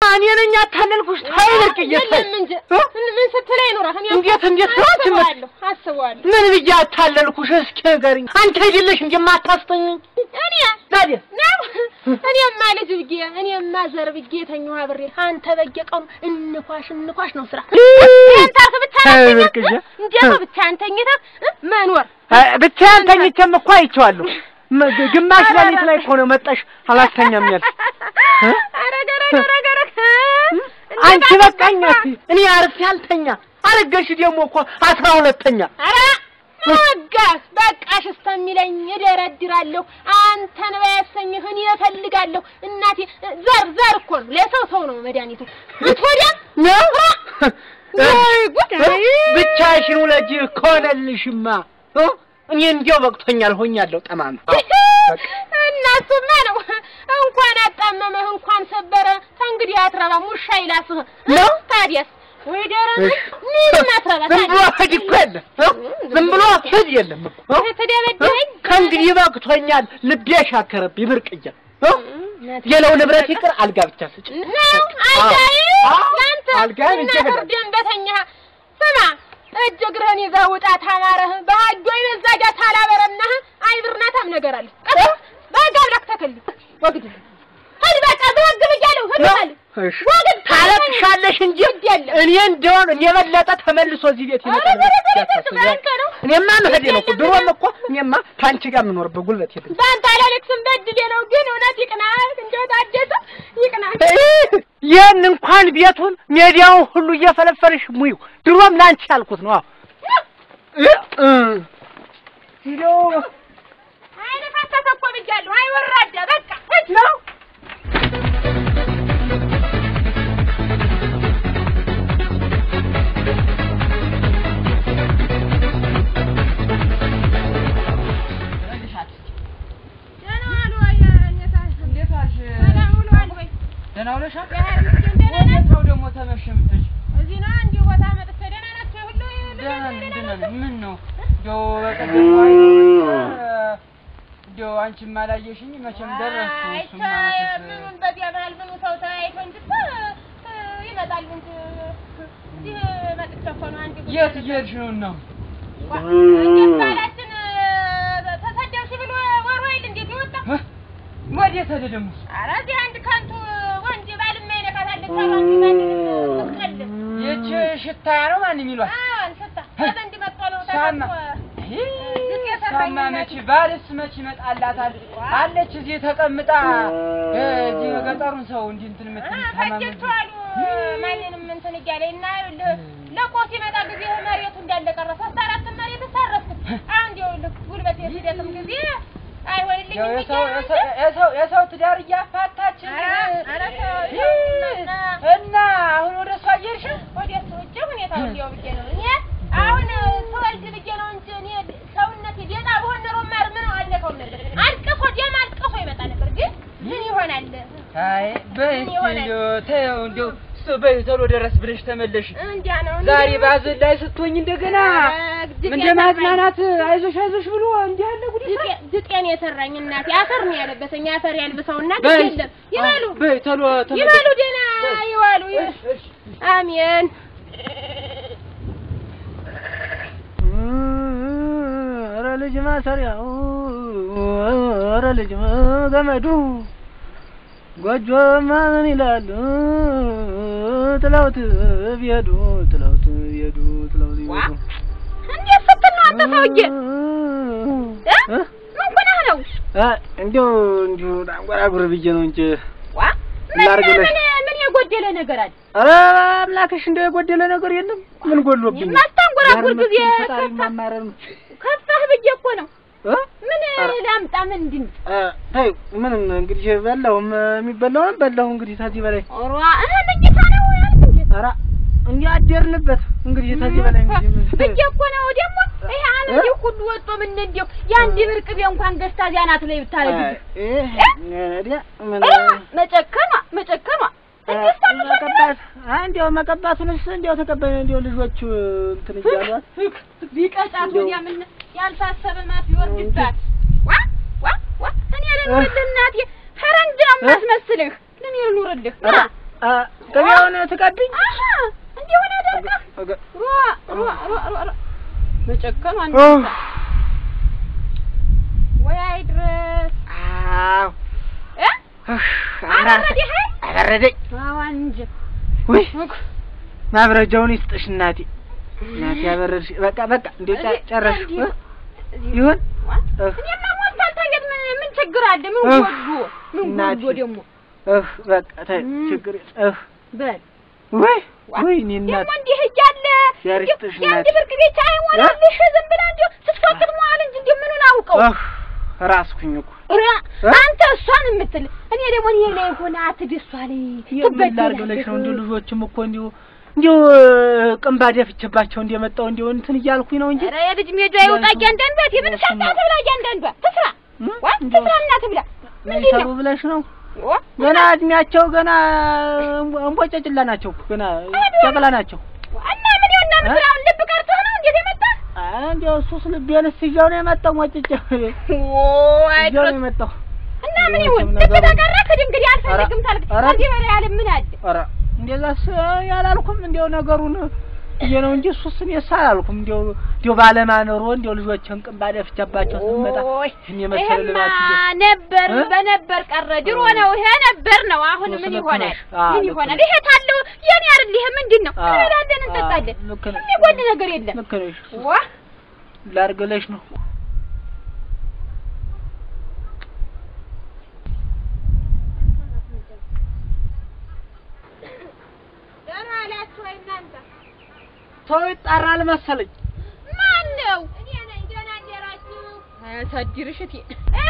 እኔ ነኝ ያታለልኩሽ። ታይ ብርቅዬ ታይ የለም እንጂ እ? ምን ስትለኝ ኖረህ? እኔ እንዴት እንዴት ነው አትመ- አስበዋለሁ አስበዋለሁ። ምን ብዬ አታለልኩሽ? እስኪ ንገሪኝ። አንቺ አይደለሽ እንጂ የማታስተኝ እኔ ታዲያ ነው እኔማ ልጅ ብዬ እኔማ ዘር ብዬ የተኛሁ አብሬ አንተ በየቀኑ እንኳሽ እንኳሽ ነው ስራ አንተ ብቻ ተይ ብርቅዬ። እንዴት ነው ብቻ አንተኝተህ እ? መኖር ብቻዬን ተኝቼም እኮ አይቼዋለሁ። መ- ግማሽ ሌሊት ላይ እኮ ነው መጣሽ አላስተኛም ያልሽ እ? አረገ ረገ ረገ ረገ አንቺ በቃኝ አትይ። እኔ አርፌ አልተኛ አረገሽ ደግሞ እኮ አስራ ሁለተኛ ኧረ ማጋስ በቃሽ እስከሚለኝ እደረድራለሁ። አንተን ባያሰኝህ እኔ እፈልጋለሁ። እናቴ ዘር ዘር እኮ ነው፣ ለሰው ሰው ነው መድኃኒቱ። ወዲያ ነው ወይ ጉድ! ብቻሽን ውለጂ ከሆነልሽማ እ? እኔ እንዲያው በቅቶኛል ሆኛለሁ ጠማማ እናሱማ ነው እንኳን አጣመመህ እንኳን ሰበረ ከእንግዲህ አትረባም ውሻ ይላስህ ነው? ታዲያስ ወይ ደረሰ ምንም አትረባ ዝም ብሎ ሂድ እኮ የለም እ? ዝም ብሎ ሂድ የለም እኮ እ? ተደበደበኝ ከእንግዲህ በቅቶኛል ልቤ ሻከረብኝ ብርቅዬ እ? ሌላው ንብረት ይቅር አልጋ ብቻ ስጭ ነው አልጋዬ አዎ፣ ለአንተ አልጋዬን እና ይዤ ፍርድን በተኛ ስማ እጅ እግርህን ይዘህ ውጣ ታማረህ በሀጆ ይበዛጃ ታላበረናህ አይብርናታም ነገር አለ በህግ አምላክ ተከል ወግድ ሂድ በቃ በህግ ብያለሁ ሂድ በል እሺ ወግድ ታለቅሻለሽ እንጂ የለም እኔ እንደሆነ እኔ የበለጠ ተመልሶ እዚህ ቤት ይመጣል ኧረ በረ በረ ያሳስበኛል። በአንተ ነው። እኔማ መሄዴ ነው እኮ ድሮም እኮ እኔማ ከአንቺ ጋር የምኖርበት ጉልበት የለኝም። በአንተ አላለቅስም በድሌ ነው ግን እውነት ይቅናህ እንደው ታደሰ ይቅናህ ይህን እንኳን ቤቱን ሜዲያውን ሁሉ እየፈለፈልሽ ሙዩ ድሮም ለአንቺ ያልኩት ነው። አዎ እ ሂዶ አይነ ፈሰሰ እኮ ብያለሁ አይ ወራዳ በቃ ሂድ ነው ደህና ዋሉ ወይ እኔታ እንዴት ዋልሽ? ሰላም ውለዋል ወይ ደህና ውለሻል? ያህል ምስኪን ደህና ነህ ሰው ደግሞ ተመሸ የምትልሽ? እዚህ ነው እንዲሁ ቦታ መጥቼ ደህና ናቸው ሁሉ ደህና ነኝ፣ ደህና ነኝ። ምን ነው እንደው በቀደም አይቶ እንደው አንቺም አላየሽኝ መቼም ደረስኩ። እሱማ መቼስ ምኑን በዚያ መሀል ምኑ ሰው ተያይቶ እንጂ እኮ እ፣ ይመጣል እንጂ እዚህ መጥቼ እኮ ነው አንድ ጉዳይ የት ነበር። እየሄድሽ ነው እና? ዋ፣ እንዴት ባላችን እ፣ ተሰደብሽ ብሎ ወሮ አይደል እንዴት የወጣ እ? ወዴት ሄደ ደግሞ? ኧረ እዚህ አንድ ከንቱ ወንድ ባልማ ይነካታለች አሉ አንቺ ዘንድ ምትቀልድ ይህች ሽታ ነው ማን የሚሏት? አዎን ስታ ከዘንድ መጥቶ ነው ሳማ ተቀምጦ ይህ ሳማ መች ባልስ መች ይመጣላታል? አለች እዚህ ተቀምጣ እ፣ እዚህ ገጠሩን ሰው እንዲህ እንትን የምትል ታማሚ ፈጀችዋሉ ማንንም እንትን እያለ እና ይኸውልህ ለቆ ሲመጣ ጊዜ መሬቱ እንዳለ ቀረ። ሶስት አራት መሬት ሳረፍኩት። አሁን ይኸውልህ ጉልበት የስደትም ጊዜ አይሆንልኝም ያው ብዬ የሰው ነው እንጂ። የሰው- የሰው የሰው ትዳር እያፋታችን ኧረ ኧረ ተው ይህ ተውና እና አሁን ወደ እሷ እየሄድሽ ወደ እሱ ውጭ ሁኔታውን ሊያው ብዬ ነው እኔ አሁን ስወልድ ብዬ ነው እንጂ እኔ ሰውነቴ ደህና ብሆን ኖሮ ማር ምን አለፈው ነበር። አልቅሶ ደም አልቅሶ ይመጣ ነበር። ግን ምን ይሆናል አይ በይ ምን እስኪ ይሆናል? እንደው ተይው እንደው እሱ በይ ቶሎ ደረስ ብለሽ ተመለሽ እንዲያ ነው ዛሬ ባዘን ላይ ስትሆኝ እንደገና እንደ ማዝናናት አይዞሽ አይዞሽ ብሎ እንዲህ ያለ ጉድ ይሰራል። ድጤን የሰራኝ እናቴ አፈር ነው ያለበሰኝ። አፈር ያልብሰው እና በይ የለም ይበሉ በይ ቶሎ ተመለሽ ይበሉ ደህና ይዋሉ። እሺ፣ እሺ። አሜን። ኧረ ልጅ ማሰሪያው ኧረ ልጅ ገመዱ ጎጆማ ምን ይላሉ ጥለውት ቢሄዱ ጥለውት ቢሄዱ ጥለውት ዋ ቢሄዱ እንዴት ስትል ነው አንተ ሰውዬ? እ? እ? ምን ሆነህ ነው? አ እንዲያው እንዲሁ ላንጎራጉር ብዬ ነው እንጂ ዋ ምን ላድርግልሽ? ምን ምን የጎደለ ነገር አለ? ኧረ አምላክሽ እንደው የጎደለ ነገር የለም። ምን ጎሎብኝ? የማታንጎራጉር ጊዜ ፈጣሪ ከፋ- ማማረር ነው። ከፋህ ብዬ እኮ ነው። እ? ምን ኧረ። ላምጣ? ምን እንድን አ ተይው፣ ምንም እንግዲህ በላሁም የሚበላውን በላሁ። እንግዲህ ከዚህ በላይ ኦሯ እህ መኝታ ነው ያልክ እንዴ? ኧረ እንዲህ አደርንበት። እንግዲህ ከዚህ በላይ እንግዲህ ምን ብዬ እኮ ነው ደግሞ ይሄ አመድ ሁሉ ወጥቶ ምን እንደው የአንድ ብር ቅቤ እንኳን ገዝታ እዚያ ናት ላይ ብታረግ አይ፣ ይሄ ወዲያ ምን መጨከኗ መጨከኗ እንዴት ታምሻለህ? መቀባት አይ፣ እንዲያው መቀባቱንስ እንዲያው ተቀበለ እንዲያው ልጆቹ እንትን እያሏት ቢቀጫት ወዲያ ምን ያልታሰበ ማት ይወርድባት። ዋ ዋ ዋ እኔ ልኑርልህ እናቴ ፈረንጅ ነው የማስመስልህ። ለኔ ልኑርልህ ና ኧረ አ ቅቤውን ትቀብኝ አሀ እንዲሆነ አደርጋ እገ- ሯ ሯ ሯ ሯ ሯ መጨከኑ አንድ ኦ። ወይ አይድረስ አዎ እ እህ፣ አበረደህ? አበረደኝ አዎ እንጂ ውይ ማብረጃውን ይስጥሽ እናቴ እናቴ ያበረድሽ በቃ በቃ እንዴ ጨ- ጨረሽ እዚህ እ? ይሁን እህ፣ እኔማ ሞልቷል። ታየት ምን ምን ችግር አለ? ምን እህ፣ ጎዶ ምን እናቴ። ጎዶ ደግሞ እህ፣ በቃ ተይ እም። ችግር እህ፣ በል ውይ ውይ እኔ እናት ደግሞ እንዲህ እያለ እግዚአብሔር እንዲሁ ይስጥሽ የአንድ እናቴ። ብርቅ ቤት አይሞላልሽ ዝም ብላ እንዲሁ ስትፎክት መዋል እንጂ እንዲሁ ምኑን አውቀው እህ፣ ራስኩኝ እኮ ኧረ እ? አንተ እሷን የምትል እኔ ደግሞ እኔ ላይ ሆነ አትድሷ ላይ የምን ላድርግ ብለሽ ነው እንዲሁ ልጆችም እኮ እንዲሁ እንዲሁ ቅንባ ደፍቼባቸው እንደመጣሁ እንዲሁ እንትን እያልኩኝ ነው እንጂ ኧረ የልጅ ሜዳ ይውጣ እያንዳንዷ የምን ሰርታ ትብላ እያንዳንዷ ትስራ እም? ዋ እንዲሁ ትስራ እና ትብላ ምንድን ይሰሩ ነው ብለሽ ነው ዋ ገና እድሜያቸው ገና እንቦጨጭላ ናቸው ገና ጨቅላ ናቸው እና ምን ይሆን እና ምን አሁን ልብ ቀርቶህ ነው እንዴት የመጣ እንዲያው እሱስ ልቤንስ ይዤው ነው የመጣው ሞጭጭ ወይ ይዤው ነው የመጣው እና ምን ይሁን ልብ ተቀረክ እንግዲህ አልፈልግም ታልክ ኧረ። ከዚህ በላይ ያለ ምን አለ ኧረ እንደዛስ ያላልኩም እንዲያው ነገሩን ብዬ ነው እንጂ እሱስ እኔስ አላልኩም እንዲያው እንዲያው ባለማኖሮ እንዲያው ልጆችን ቅንባ ደፍቼባቸው ስመጣ ኦይ ይህን የመሰለ ይሄማ ልባት እንዲያው ነበር እ? በነበር ቀረ ድሮ ነው ይሄ ነበር ነው አሁን እሱ ምን ልክ ይሆናል ነሽ። አዎ፣ ምን ልክ ይሆናል ነሽ። ይሄ ታለው የኔ አይደል ይሄ ምንድን ነው አዎ፣ እንበላለን አዎ፣ እንጠጣለን ልክ ነሽ። የሚጎል ነገር የለም ልክ ነሽ ዋ ላርግለሽ ነው ደህና ዋላችሁ ወይ እናንተ ሰው ይጣራል መሰለኝ ማን ነው እኔ ነኝ ደህና አደራችሁ አያሳድርሽ እቴ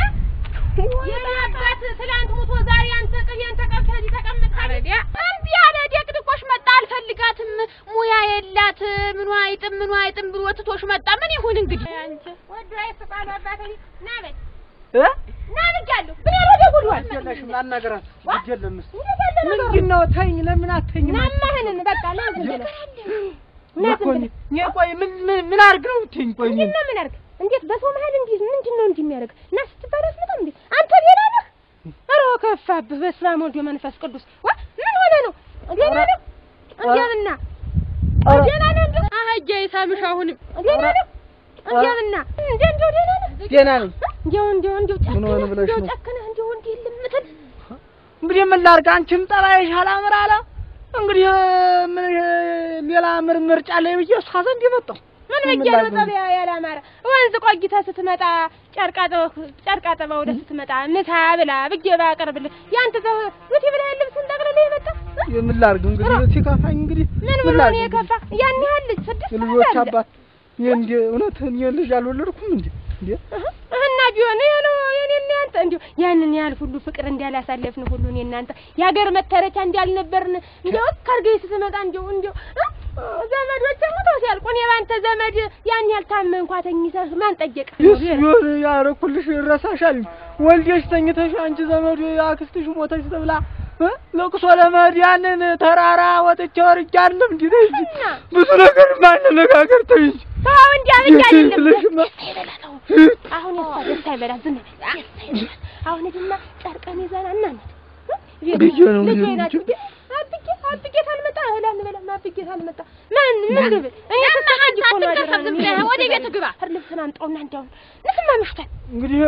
የኔ አባት ትላንት ሙቶ ዛሬ አንተ ቅቤን ተቀብተህ እዚህ ተቀምጠሃል እምቢ አለ ደቅድቆሽ መጣ አልፈልጋትም ሙያ የላት ምኗ አይጥም ምኗ አይጥም ብሎ ትቶሽ መጣ ምን ይሁን እንግዲህ ወዶ አይስቃሉ አባቴ ና በል እ ና ብያለሁ ምን ያደረገ ጉድዋል የለሽም ላናገራት ግድ የለም እስኪ እንዴት ያለ ነገር ምንድን ነው ተይኝ ለምን አትይኝም ናማህንን በቃ ና ዝም ብለህ ና እኮ ዝም እኔ ብለህ እኔ ቆይ ምን ምን ምን አድርግ ነው የምትይኝ ቆይ እኔን? ምንድን ነው ምን አድርግ እንዴት በሰው መሀል እንዲህ ምንድን ነው እንዲህ የሚያደርግ እና ስትባል አትመጣም እንዴ አንተ ሌላ ነህ ኧረ ከፋብህ በስመ አብ ወወልድ ወመንፈስ ቅዱስ ዋ ምን ሆነ ነው ሌላ ነው እንዲያምና ኧረ- ሌላ ነው እንዲሁ አህያ ይሳምሽ አሁንም ሌላ ነው እንዲያምና እንዴ እንዲሁ ሌላ ነው ደህና ነኝ እንዲሁ እንዲሁ እንዲሁ ምን ሆነ ጨክነህ ብለሽ እንዲሁ ነው? ጨክነህ እንዲሁ እንዲህ ልምትል እንግዲህ ምን ላድርግ አንቺም ጠባይሽ አላምር አለ እንግዲህ ምን ሌላ ምር ምርጫ ላይ ብዬ እሷ ዘንድ የመጣሁ ምን ምን ብዬ ነው ላድርግ? ጠቢያ ያላማረ ወንዝ ቆይተህ ስትመጣ ጨርቃ ጠባ- ጨርቃ ጠባ ወደ ስትመጣ ምሳ ብላ ብዬ ባቀርብልህ ያንተ ዘ ዝቲ ብላ ልብስን ጠቅልለህ የመጣ የምን ላድርግ እንግዲህ ሲከፋኝ እንግዲህ ምን ብሎ ነው የከፋ? ያን ያህል ልጅ ስድስት የልጆች ዓመት አለ። አባት እኔ እንደ እውነት እኔ ልጅ አልወለድኩም እንዴ እንዴ እህ፣ እና ቢሆን ይሄ ነው የኔና ያንተ እንዲሁ ያንን ያህል ሁሉ ፍቅር እንዳላሳለፍን ሁሉ እኔ እናንተ የሀገር መተረቻ እንዳልነበርን እንዲሁ ከርገኝ ስትመጣ እንዲሁ እንዲሁ እህ፣ ዘመዶች ሞተው ሲያልቁ እኔ ባንተ ዘመድ ያን ያህል ታመህ እንኳ ተኝተህ ማን ጠየቀህ? ይስ ቢሆን ያረኩልሽ ይረሳሻል ወልዴሽ ተኝተሽ አንቺ ዘመዱ አክስትሽ ሞተሽ ተብላ እ? ለቅሶ ለመሄድ ያንን ተራራ ወጥቼ ወርጄ አይደለም እንዴ ተይ እንጂ እና? ብዙ ነገር ማንነጋገር ተይ እንጂ ተው እንዲያ ብዬ አይደለም ልሽማ ደስ አይበላ ተው። አሁን የእሷ ደስ አይበላ ዝም በል ደስ አይበላ አሁን ሂድና ጨርቀን ይዘና እናመት ብዬ ነው ልጄ እንጂ። ናት እንጂ አብጌ አብጌ ታልመጣ እህል አንበላም አብጌ ታልመጣ ማን ምን ልብል እኔ ስትሰቃይ እኮ ነው አደራ ነው የሚሆነው። ወደ ቤት ግባ። ኧረ ልብስህን አምጣውና እንዲያውም ንስማ ምሽቷል እንግዲህ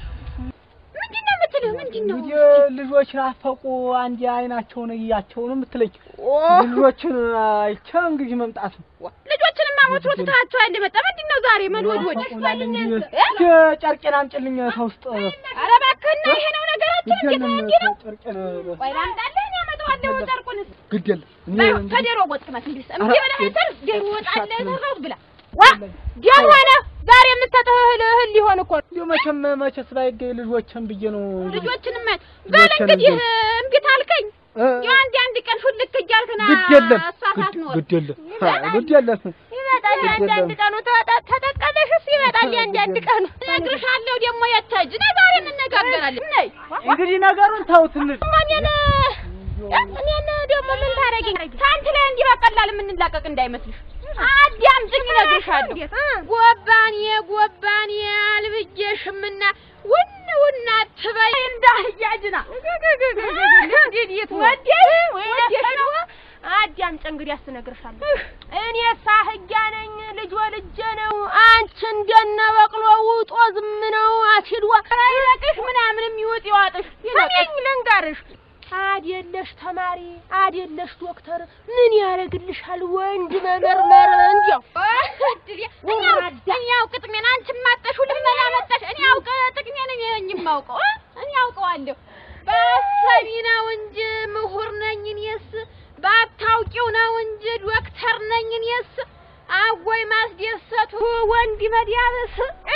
ምንድን ነው የምትልህ? ምንድን ነው? እንግዲህ ልጆች ናፈቁ አንድ አይናቸውን እያቸው ነው የምትለኝ ልጆችን አይቼ እንግዲህ መምጣት ነው ልጆችንማ ወትሮ ትተሃቸው ያለ መጣ። ምንድን ነው ዛሬ መልወድወድ? ጨርቄን አምጪልኝ ከውስጥ ኧረ እባክህና ይሄ ነው ነገራችን። እንዴት ነው እንዲህ ነው? ጨርቄን ቆይ ላምጣልህ፣ እኔ አመጣዋለሁ ጨርቁንስ። ግድ የለም እኔ ባይሆን እንግዲህ ከዶሮ ወጥ ቅመስ እንዲህ እምቢ ኧረ፣ ብለህ አንተን ዶሮ ወጥ አለ እሻት ነው። የሰራሁት ብላ ዋ ዲያም ሆነ ዛሬ የምትሰጥህ እህል እህል ሊሆን እኮ ነው። እንዲሁ መቼም መቼስ ባይገኝ ልጆችን ብዬ ነው ልጆችንም በል ልጆችን እንግዲህ እንጂ። እምቢ ታልከኝ እ፣ ያው አንድ አንድ ቀን ሹልክ እያልክና ግድ የለም እሷ ሳትኖር ግድ የለም አ፣ ግድ የለም ይመጣል አንድ አንድ ቀኑ ተጠ- ተጠቀመሽስ ይመጣል አንድ አንድ ቀኑ እነግርሻለሁ ደግሞ የተጅ ነይ ዛሬ እንነጋገራለን ነይ እንግዲህ ነገሩን ተውት እንሂድ እኔን እኔን ደግሞ ምን ታረጊኝ? ከአንቺ ላይ እንዲህ በቀላል የምንላቀቅ እንዳይመስልሽ። አዳምጪኝ፣ እነግርሻለሁ። ጎባኔ ጎባኔ አልብዬሽምና ውን ውን አትበይ እንዳህያ ጅና ወዴሽ ወዴሽ ነው እንግዲህ አስነግርሻለሁ። እኔ ሳህያ ነኝ፣ ልጅ ወልጄ ነው። አንቺ እንደነ በቅሎ ውጦ ዝም ነው አትሂድዋ ይለቅሽ ምናምን የሚወጥ ይዋጥሽ ሰሜኝ ልንገርሽ፣ አዴለሽ ተማሪ አዴለሽ ዶክተር ምን ያደርግልሻል? ወንድ መመርመር እንዲያው እኔ አውቅ ጥቅሜን አንቺ ማጠሹ ልመና መጣሽ። እኔ አውቅ ጥቅሜን እኔ ነኝ የማውቀው እ? እኔ አውቀዋለሁ። በአሳቢ ነው እንጂ ምሁር ነኝ እኔስ፣ ባታውቂው ነው እንጂ ዶክተር ነኝ እኔስ። አወይ ማስደሰቱ ወንድ መዲያበስ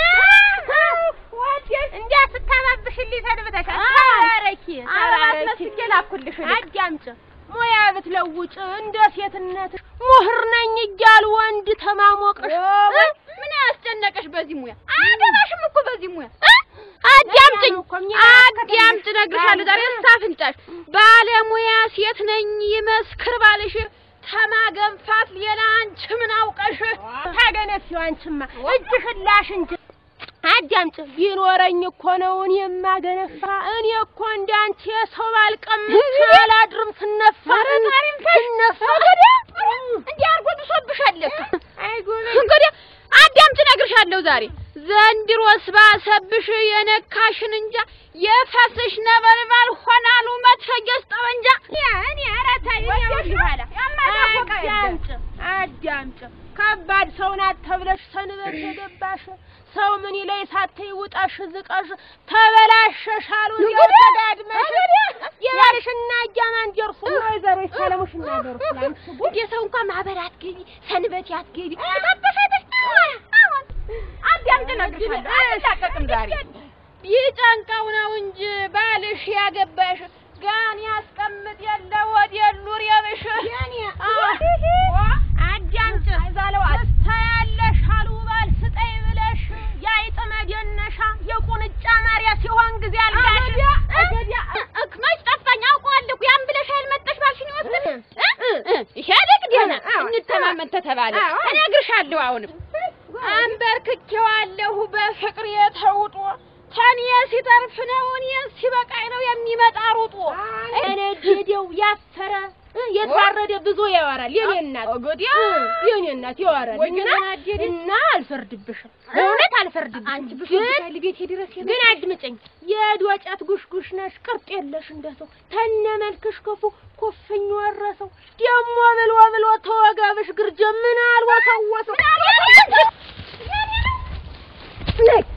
እንዲያ ስታባብሽልኝ ሰንብተሻል። ተባረኪ ተባረኪ። መስጌ ላኩልሽ አዳምጭ ሙያ ብትለውጭ እንደ ሴትነት ምሁር ነኝ እያሉ ወንድ ተማሞቅሽ እ? ምን ያስጨነቀሽ በዚህ ሙያ? አገባሽም እኮ በዚህ ሙያ አዳምጭኝ አዳምጭ፣ እነግርሻለሁ ዛሬ ሳፍንጫሽ ባለሙያ ሴት ነኝ ይመስክር ባልሽ ተማገንፋት ሌላ አንቺ ምን አውቀሽ? ታገነፊው አንቺማ እጅሽን ላሽ እንጂ አዳምጭ ቢኖረኝ እኮ ነው እኔ የማገነፋ እኔ እኮ እንዳንቺ የሰው ባልቀምስ አላድርም ስነፋ ስነፋ እንዲህ አድርጎ ብሶብሻል ለካ። እንግዲህ አዳምጭ፣ እነግርሻለሁ ዛሬ ዘንድሮስ ባሰብሽ የነካሽን እንጃ የፈስሽ ነበልባል ሆናሉ መትረየስ ጠመንጃ እኔ ኧረ ተይ አዳምጭ አዳምጭ ከባድ ሰው ናት ተብለሽ ሰንበት የገባሽ ሰው ምን ይለይ ሳትይ ውጣሽ ዝቀሽ ተበላሸሽ አሉ እዚያው ተጋድመሽ ያልሽና እያማን ደርሱ ወይዘሮ ይሰለሙሽና ደርሱ ላንቺ ጉድ የሰው እንኳን ማህበር አትገቢ፣ ሰንበት አትገቢ። ታበሻለሽ። አዳምጭ፣ እነግርሻለሁ። አልላቀቅም ዛሬ ቢጨንቀው ነው እንጂ ባልሽ ያገባሽ ጋን ያስቀምጥ የለ ወደ ሉር የብሽ አዳምጭ ታያለሽ አሉ ባል ስጠኝ ብለሽ ያይጥ መደነሻ የቁንጫ ማርያ ሲሆን ጊዜ አልጋሽ መች ጠፋኝ አውቀዋለሁ እኮ ያን ብለሽ ያልመጣሽ ባልሽን ይወስድ ይሄ ልቅ ደህና እንተማመን ተተባለ እነግርሻለሁ አሁንም አንበርክኬዋለሁ በፍቅር የተውጦ ከኔ ሲተርፍ ነው እኔ ሲበቃኝ ነው የሚመጣ ሩጦ እነደደው ያፈረ የተዋረደ ብዙ ያወራል። የኔ እናት የኔ እናት ያወራል እና እና አልፈርድብሽም፣ በእውነት አልፈርድብሽም። አንቺ ግን ብሶብሻል ቤቴ ድረስ ግን አድምጨኝ፣ የዶጫት ጉሽጉሽ ነሽ፣ ቅርጥ የለሽ እንደሰው ተነ መልክሽ ክፉ ኩፍኝ ወረሰው ደሞ ብሎ ብሎ ተወጋብሽ ግርጀ ምን አልወሰወሰው